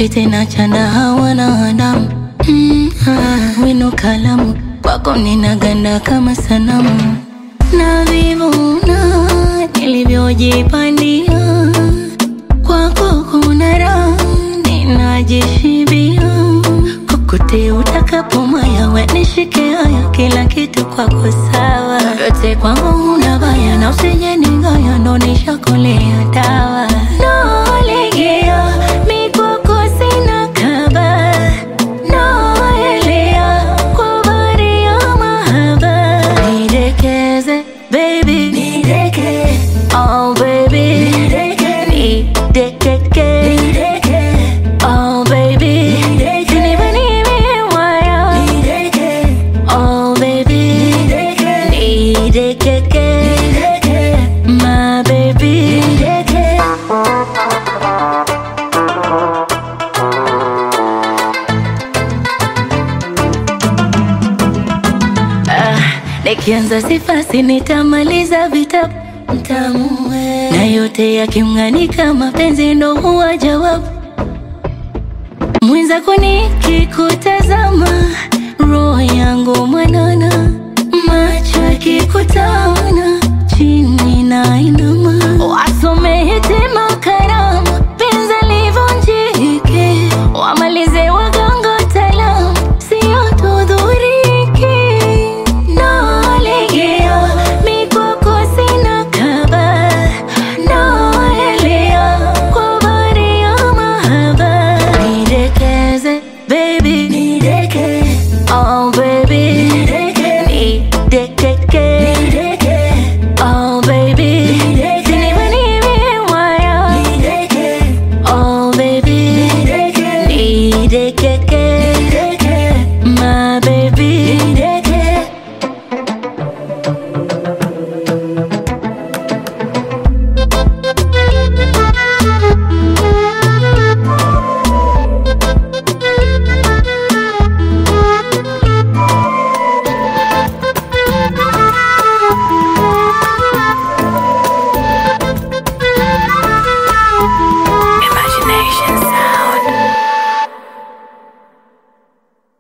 sitaki tena chana hawana adamu mm, ah, wino kalamu kwako ninaganda kama sanamu na vivuna nilivyojipandia kwako kuna raha ninajishibia kokote utakapomaya we nishike haya kila kitu kwako sawa yote kwangu unabaya na usije ningaya ndo nishakolea dawa nalegea mikwako sina kaba naelea kwa bahari ya mahaba nidekeze baby nideke oh baby nideke nidekeke nideke oh baby nideke waya nideke oh baby nideke nidekeke nideke my baby nideke Ah, nikianza sifasi nitamaliza vitabu mtamu we. na yote yakimng'anika mapenzi ndo huwa jawabu mwenzako nikikutaza